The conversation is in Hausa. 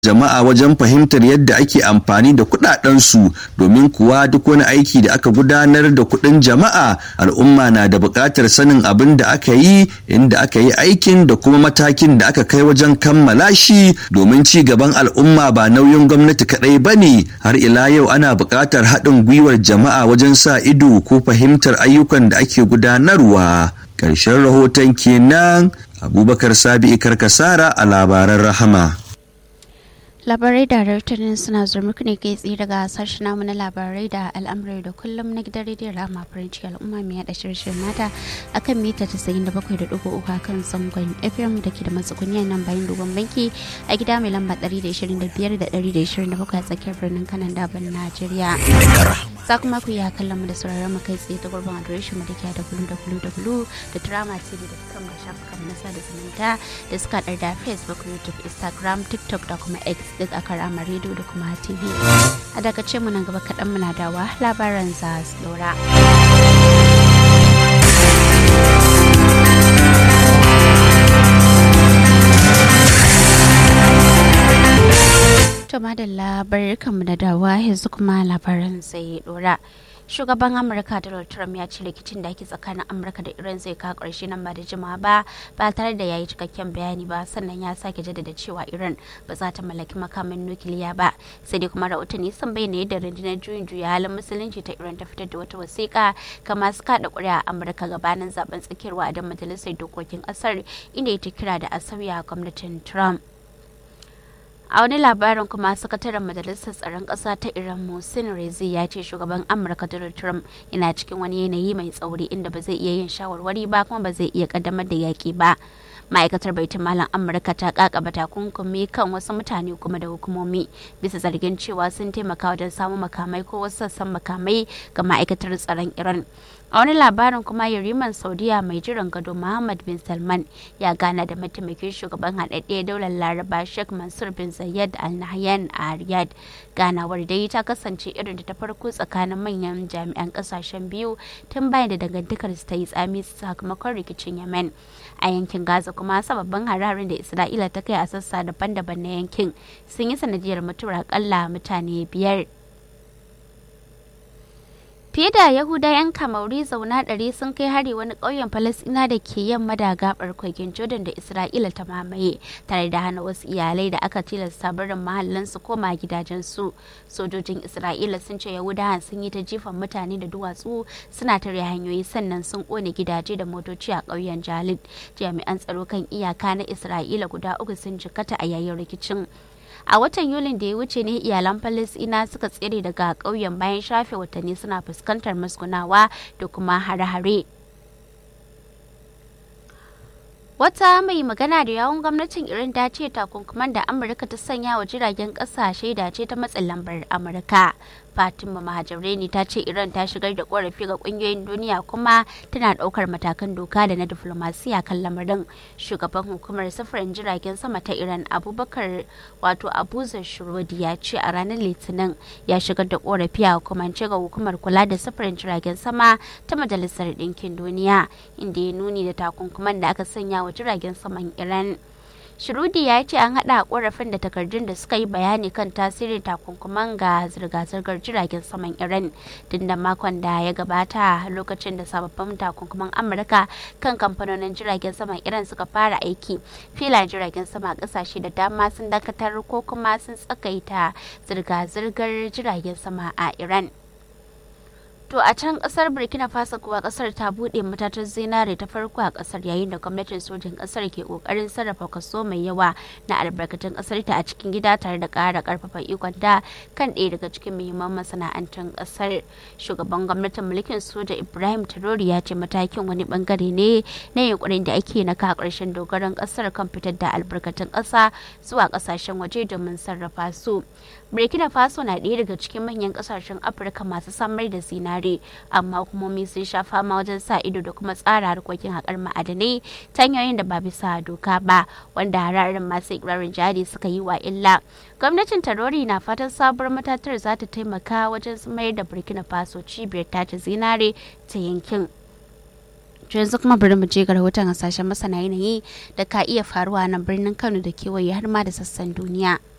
jama'a wajen fahimtar yadda ake amfani da kudadensu domin kuwa duk wani aiki da aka gudanar da kudin jama'a al'umma na da buƙatar sanin abin da aka yi inda aka yi aikin da kuma matakin da aka kai wajen kammala shi domin ci gaban al'umma ba nauyin gwamnati kaɗai ba ne har ila yau ana buƙatar haɗin gwiwar jama'a wajen sa ido ko fahimtar ayyukan da ake gudanarwa ƙarshen rahoton kenan abubakar sabi'i karkasara a labaran rahama labarai da rahotannin suna zuwa muku ne kai tsaye daga sashen namu na labarai da al'amurai da kullum na gidan rediyon rama farinci al'umma mai yada shirye mata akan mita 97.3 kan zangon fm da ke da matsuguniya nan bayan dogon banki a gida mai lamba 125 da 127 a tsakiyar birnin kanan daban najeriya za kuma ku iya kallon mu da sauraron mu kai tsaye ta gurbin adireshin mu da ke da www da drama tv da kan ga shafukan na sada zumunta da suka da facebook youtube instagram tiktok da kuma x duk a karama rediyo da kuma tv a daga ce mu nan gaba kaɗan muna dawa labaran za su ɗora. to madalla barkanmu da dawa yanzu kuma labaran zai ɗora. shugaban amurka donald trump ya ce rikicin da ake tsakanin amurka da iran zai kawo ƙarshe nan ba da jimawa ba ba tare da ya yi cikakken bayani ba sannan ya sake jaddada cewa iran ba za ta mallaki makamin nukiliya ba sai dai kuma rahotanni sun bayyana yadda rundunar juyin juya halin musulunci ta iran ta fitar da wata wasiƙa ga masu kaɗa ƙuri'a a amurka gabanin zaben tsakiyar wa'adin majalisar dokokin ƙasar inda ya ta kira da a sauya gwamnatin trump a wani labarin kuma sakataren majalisar tsaron ƙasa ta iran musin rezi ya ce shugaban amurka donald trump yana cikin wani yanayi mai tsauri inda ba zai iya yin shawarwari ba kuma ba zai iya kaddamar da yaƙi ba ma'aikatar baitin malam amurka ta kakaba takunkumi kan wasu mutane kuma da hukumomi bisa zargin cewa sun taimaka wajen samun makamai ko wasu sassan makamai ga ma'aikatar tsaron iran a wani labarin kuma yariman saudiya mai jiran gado muhammad bin salman ya gana da mataimakin shugaban haɗaɗɗe daular laraba sheikh mansur bin zayed al nahyan a riyadh ganawar dai ta kasance irin da ta farko tsakanin manyan jami'an kasashen biyu tun bayan da dangantakar ta yi tsami sakamakon rikicin yemen a yankin gaza kuma sababbin hararin da isra'ila ta kai a sassa daban-daban na yankin sun yi sanadiyar mutuwar akalla mutane biyar fiye da yahuda 'yan kamauri zauna ɗari sun kai hari wani ƙauyen falasina da ke yamma da gabar kogin jordan da isra'ila ta mamaye tare da hana wasu iyalai da aka tilasta barin mahallin su koma gidajensu sojojin isra'ila sun ce yahudawan sun yi ta jifan mutane da duwatsu suna tare hanyoyi sannan sun kone gidaje da motoci a ƙauyen jalid jami'an tsaro kan iyaka na isra'ila guda uku sun jikata a yayin rikicin a watan yulin da ya wuce ne iyalan falasina suka tsere daga ƙauyen bayan shafe watanni suna fuskantar musgunawa da kuma hare-hare wata mai magana da yawun gwamnatin iran ta ce takunkuman da amurka ta sanya wa jiragen ƙasashe da ce ta matsin lambar amurka fatima mahajareni ta ce iran ta shigar da korafi ga kungiyoyin duniya kuma tana daukar matakan doka da na diflomasiya kan lamarin shugaban hukumar sufurin jiragen sama ta iran abubakar wato abuzar shirodi ya ce a ranar litinin ya shigar da korafi a hukumance ga hukumar kula da sufurin jiragen sama ta majalisar ɗinkin duniya inda ya nuni da takunkuman da aka sanya wa jiragen saman iran Shirudi ya ce an haɗa ƙorafin da takardun da suka yi bayani kan tasirin takunkuman ga zirga-zirgar jiragen saman Iran tun da makon da ya gabata lokacin da sababbin takunkuman Amurka kan kamfanonin jiragen saman Iran suka fara aiki. Filayen jiragen sama ƙasashe da dama sun dakatar ko kuma sun tsakaita zirga-zirgar jiragen sama a Iran. To a can kasar Burkina Faso kuwa kasar ta bude matatar zinare ta farko a kasar yayin da gwamnatin sojin kasar ke kokarin sarrafa kaso mai yawa na albarkatun kasar ta a cikin gida tare da kara karfafa ikon da kan ɗaya daga cikin muhimman masana'antun kasar. Shugaban gwamnatin mulkin soja Ibrahim Traore ya ce matakin wani bangare ne na yunkurin da ake na ka karshen dogaron kasar kan fitar da albarkatun kasa zuwa kasashen waje domin sarrafa su. Burkina Faso na ɗaya daga cikin manyan kasashen Afirka masu samar da zinare. wurare amma hukumomi sun sha fama wajen sa ido da kuma tsara harkokin haƙar ma'adanai ta hanyoyin da ba bisa doka ba wanda hararin masu ikirarin jari suka yi wa illa gwamnatin tarori na fatan sabuwar matatar za ta taimaka wajen mayar da burkina faso cibiyar tace zinare ta yankin yanzu kuma bari mu je ga rahoton hasashen masana yanayi da ka iya faruwa na birnin kano da kewaye har ma da sassan duniya